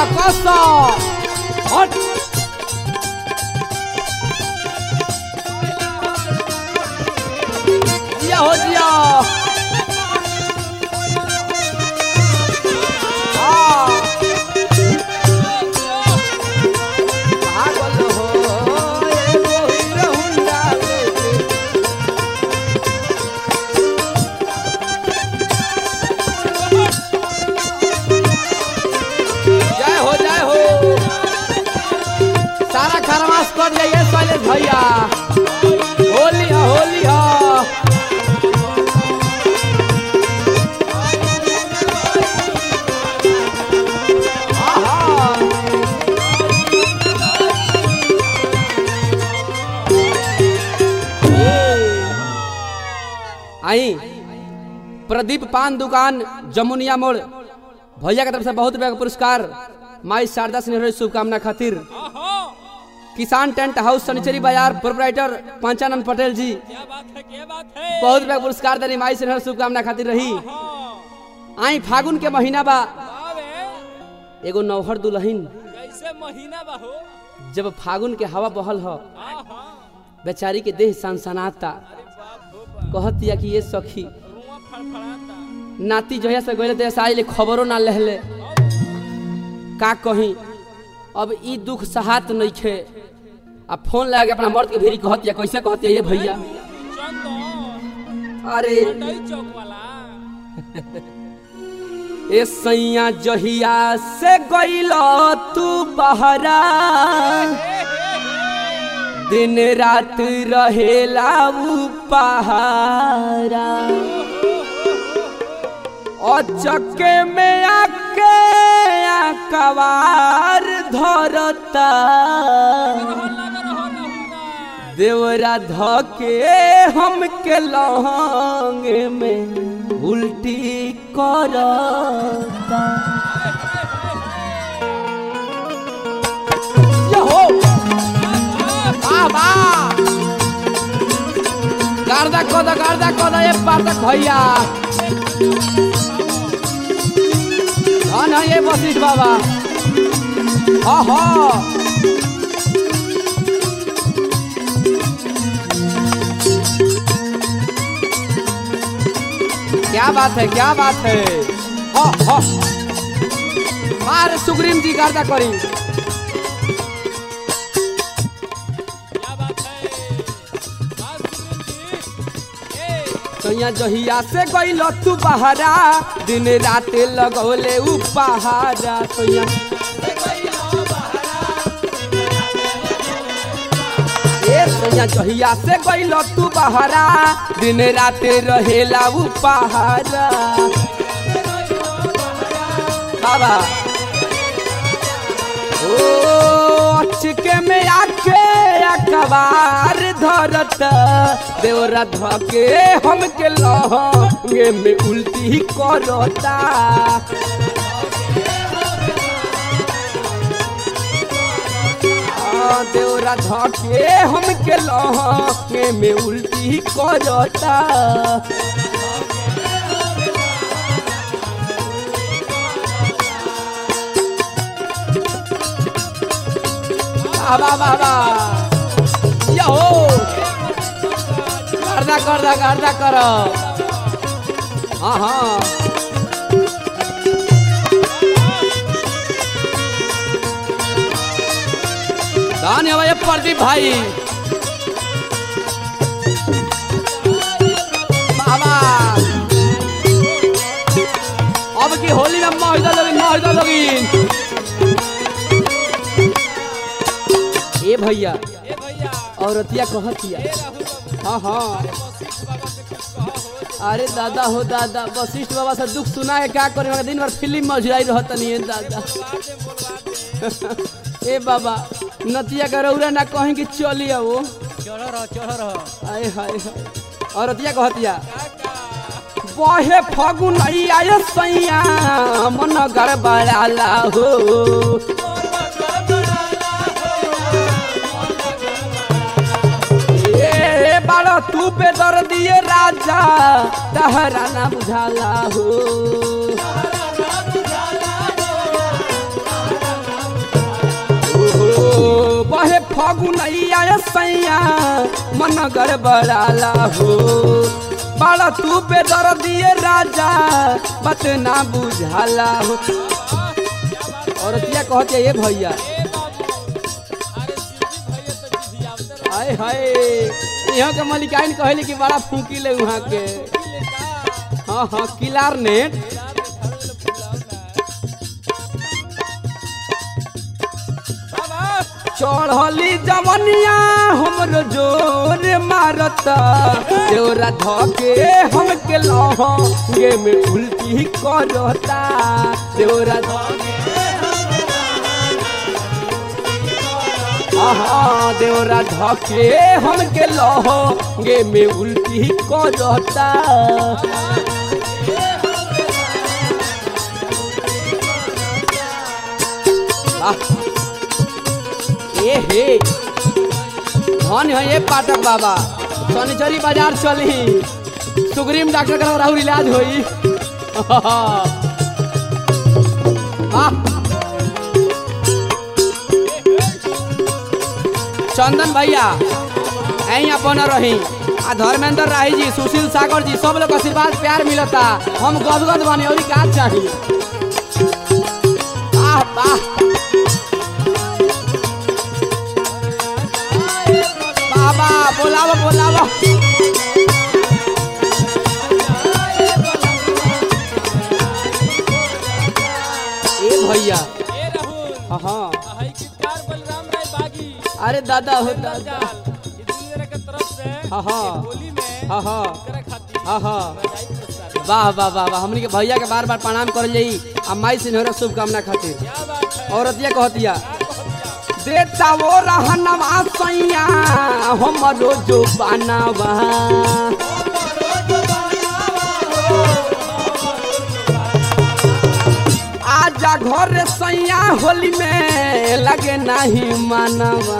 कस हट जिया हो जिया हाँ पागल हो एगो हीरो हुंडा लेके जय हो जय हो सारा खरमास कर जाइए शैलेश भैया होली है होली है आहा। आई प्रदीप पान दुकान जमुनिया मोड़ भैया की तरफ से बहुत बड़ा पुरस्कार माई शारदा सिन्हा शुभकामना खातिर किसान टेंट हाउस सनिचरी बाजार प्रोपराइटर पंचानंद पटेल जी क्या बात है क्या बात है बहुत बड़ा पुरस्कार देनी माई सिन्हा शुभकामना खातिर रही हाँ, आई फागुन के महीना बा बावे एगो नौहर दुल्हन कैसे महीना बा हो जब फागुन के हवा बहल ह हाँ हाँ बेचारी के देह सनसनाता अरे बाप हो बाप कहतिया कि ये सखी रुआ फड़फड़ाता नाती जहिया से गइले ते साई ले खबरो ना लेहले का कहीं अब ई दुख सहात नइखे आ फोन लगा के अपना मर्द के भेरी कहतिया कैसे कहतिया ये भैया चंदन अरे मंडई चौक वाला ए सैया जहिया से गइल तू बहरा दिन रात रहेला उ पहारा अचके में आके कवार धरता देवरा धके हमके लहंग में उल्टी करता यहो वाह वाह गार्दा कोदा गार्दा कोदा ये पार्दा भैया हाँ ना ये वशिष्ठ बाबा हाँ हाँ क्या बात है क्या बात है हाँ हाँ मार सुग्रीम जी गार्दा करी क्या बात है बात सुनील जी ए सैया जहिया से गइल तू बहारा दिन रात लगौले उ पहारा सैया ए सैया जहिया से गइल तू बहारा दिन रात रहेला उ पहारा बाबा ओ अचके में आके अखबार धरत देवरा धके हमके लहंगे में उल्टी करता आ, देवरा धके हमके लहंगे में उल्टी करता बाबा बाबा यहो गर्दा गर्दा गर्दा कर हाँ हाँ धन्यवाद ये प्रदीप भाई बाबा अब की होली में मौजा लोगी मौजा लोगी ए भैया ए भैया औरतिया कहतिया ए राहुल बाबू हाँ हाँ वशिष्ठ बाबा से कुछ कहो हो अरे दादा हो दादा वशिष्ठ बाबा से दुख सुना है क्या करे मगर दिन भर फिल्म में जुड़ाई रहत नहीं है दादा बोलवा दे बोलवा दे ए बाबा नतिया का रौरा ना कहीं कि चलिए वो चढ़ रहो चढ़ रहो आए हाय हाय औरतिया कहतिया काका बहे फगुन आय सैया मन गड़बड़ाला हो ए बाड़ा तू पे दर दिए राजा तहरा ना बुझाला हो बहे फगुनैया सैया मन गड़बड़ाला हो बड़ा तू बेदर दिए राजा बात ना बुझाला हो औरतिया कहते ये भैया ए बाबू अरे सीधी भैया तो जीधी आवते रहो हाय हाय यहाँ के मलिकाइन कहली कि बड़ा फूकी ले वहाँ के ले का हाँ हाँ किलार नेट यार घर वाले फुलाओ ना बाबा चढ़ली जवनिया हमरो जोर मारता देवरा धके हमके लहंगे में उल्टी करता देवरा धके आहा देवरा धके हमके लहंगे में उल्टी करता आह ए हे धन है ये पाठक बाबा शनिचरी बाजार चली सुग्रीम डॉक्टर का राहुल इलाज होई वाह चंदन भैया यहीं अपन रही आ धर्मेंद्र राही जी सुशील सागर जी सब लोग आशीर्वाद प्यार मिलता हम गदगद बने और का चाहिए वाह वाह बाबा बोलावो बोलावो ए भैया ए राहुल हाँ हाँ हई गीतकार बलराम राय बागी अरे दादा हो जाल दादा ई दुनिया के तरफ से हाँ, हाँ। ये होली में हाँ हाँ करे खातिर हाँ हाँ बधाई पुरस्कार वाह वाह वाह वाह हमनी के भैया के बार बार प्रणाम कर जाई आ माई सिन्होरा शुभकामना खातिर क्या बात है औरतिया कहतिया क्या कहतिया देता वो रहनवा सैया हमरो जो बनावा आजा घर सैया होली में लगे नहीं मानवा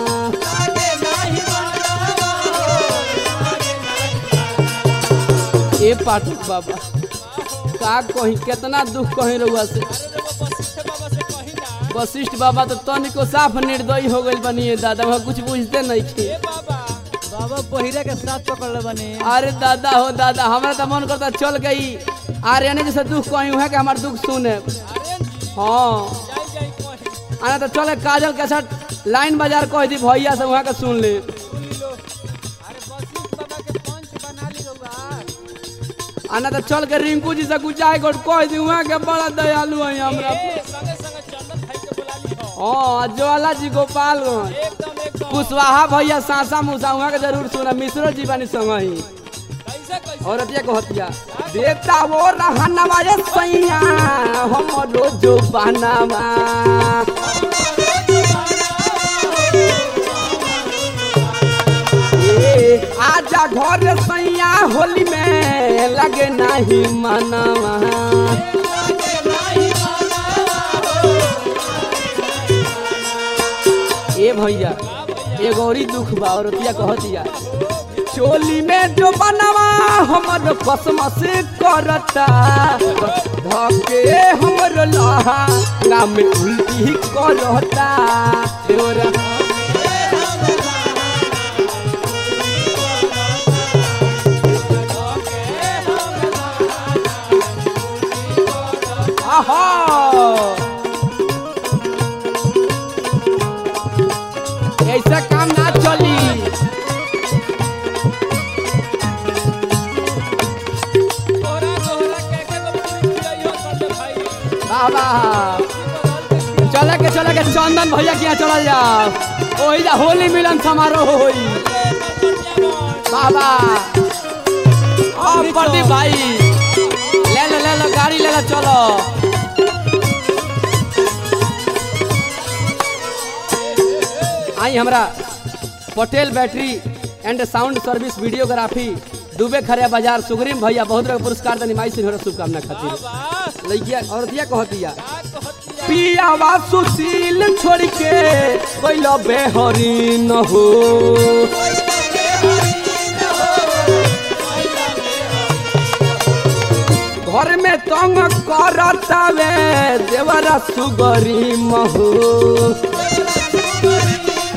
ए पाठक बाबा का कही कितना दुख कही रहुआ से अरे जब वशिष्ठ बाबा से कही ना वशिष्ठ बाबा तो तनिको साफ निर्दयी हो गइल बनिए दादा वहाँ कुछ बुझते नहीं थे ए बाबा बाबा पहिरा के साथ पकड़ ले बने अरे दादा हो दादा हमारा तो मन करता चल गई आर्यने जैसे दुख कही है कि हमार दुख सुने अरे जी हाँ जाई जाई कही आना तो चले काजल के साथ लाइन बाजार कह दी भैया से वहाँ के सुन ले सुन लो अरे वशिष्ठ बाबा के पंच बना ली रहुआ आना तो चल के रिंकू जी से गुचाए को कह दी वहाँ के बड़ा दयालु है हमरा ए संगे संगे चंदन भाई के बुला ली हो हाँ ज्वाला जी गोपालगंज एकदम एकदम कुशवाहा भैया सासा मुसा वहाँ के जरूर सुना मिश्रो जी बानी संग ही कैसे कैसे औरतिया को हतिया देता वो रहनवा रे सैया हमरो जो बनावा ए, आजा घर सैया होली में लगे नहीं मनवा ए भैया एगो औरी दुख बा औरतिया कहतिया चोली में जो बनवा हमर कसम से करता धके हमर लहा नाम उल्टी करता तोरा आहा ऐसा काम ना चली तोहरा तोहरा के के तो पूरी खिलाई हो संजय भाई बाबा चले के चले के चंदन भैया के यहाँ चल जाओ ओही जा होली मिलन समारोह होई बाबा अब प्रदीप भाई ले लो ले लो गाड़ी ले लो चलो आई हमरा Patel battery and sound service videography Dubey खरे बाजार सुग्रीम भैया बहुत रंग पुरस्कार दनी माई सिन्होरा शुभकामना खातिर लइकिया औरतिया कहतिया पियावा सुशील छोड़ के कोइलो बेहरी न हो घर में तंग करतावे देवरा सुगरी महू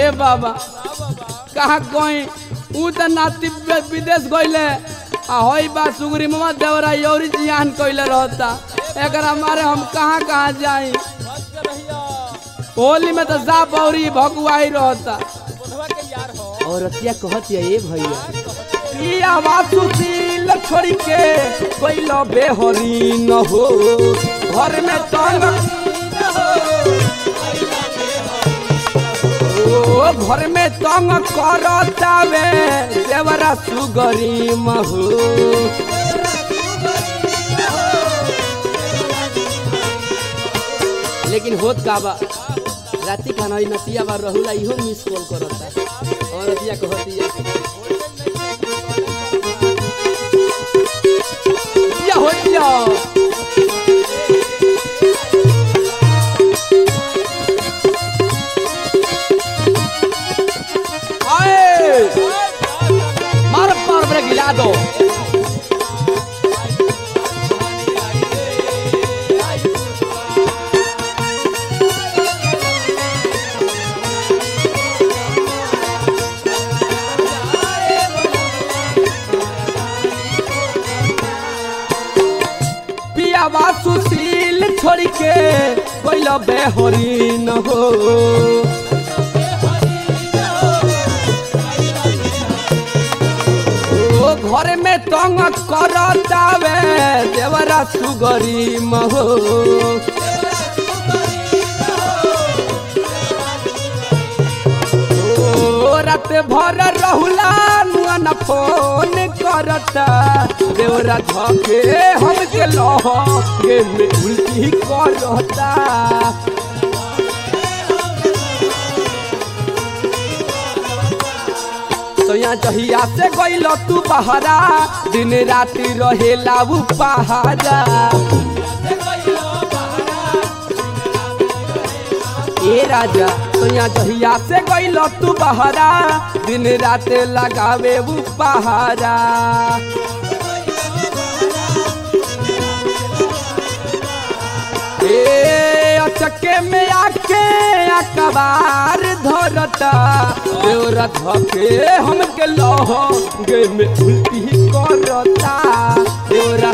ए बाबा कहाँ गई ऊ त नाती वि- विदेश गइले आ होई बा सुगरी मामा देवरा यौरी जियान कइले रहता एकरा मारे हम कहाँ कहाँ जाई बच के रहिया होली में तो जा बौरी भगुआई रहता बुढ़वा के यार हो और रतिया कहती है ए भैया ई आवाज सुशील छोड़ के कोई लो बेहरी न हो घर में तंग ओ घर में तंग करतावे देवरा सुगरी महू लेकिन होत का बा राती खाना ई नतिया बा रहुला इहो मिस कॉल करता और रतिया कहती है या हो या आए मार पार ब्रेक हिला दो पियावा सुशील छोड़ के कोइल बेहरी न हो ओ घर में तंग करतावे देवरा सुगरी महो ओ रात भर रहुला नुआ न फोन करता देवरा धके हम के लह के में उल्टी करता सोया जहिया से गइल तू बहरा दिन राति रहेला उ पहाड़ा ए राजा सोया जहिया से गइल तू बहरा दिन रात लगावे उ पहाड़ा ए अचके में आके अकबार धरता देवरा धके हमके लह गे में उल्टी करता देवरा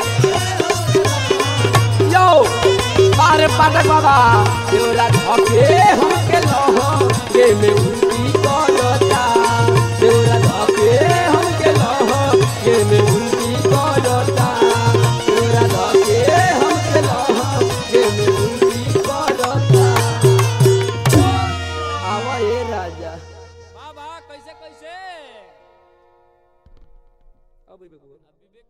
यो बारे पाटक बाबा देवरा धके हमके लह गे में उल्टी करता देवरा धके हमके लह गे में उल्टी करता देवरा धके हमके लह गे में उल्टी करता आवा ए राजा बाबा कैसे कैसे अब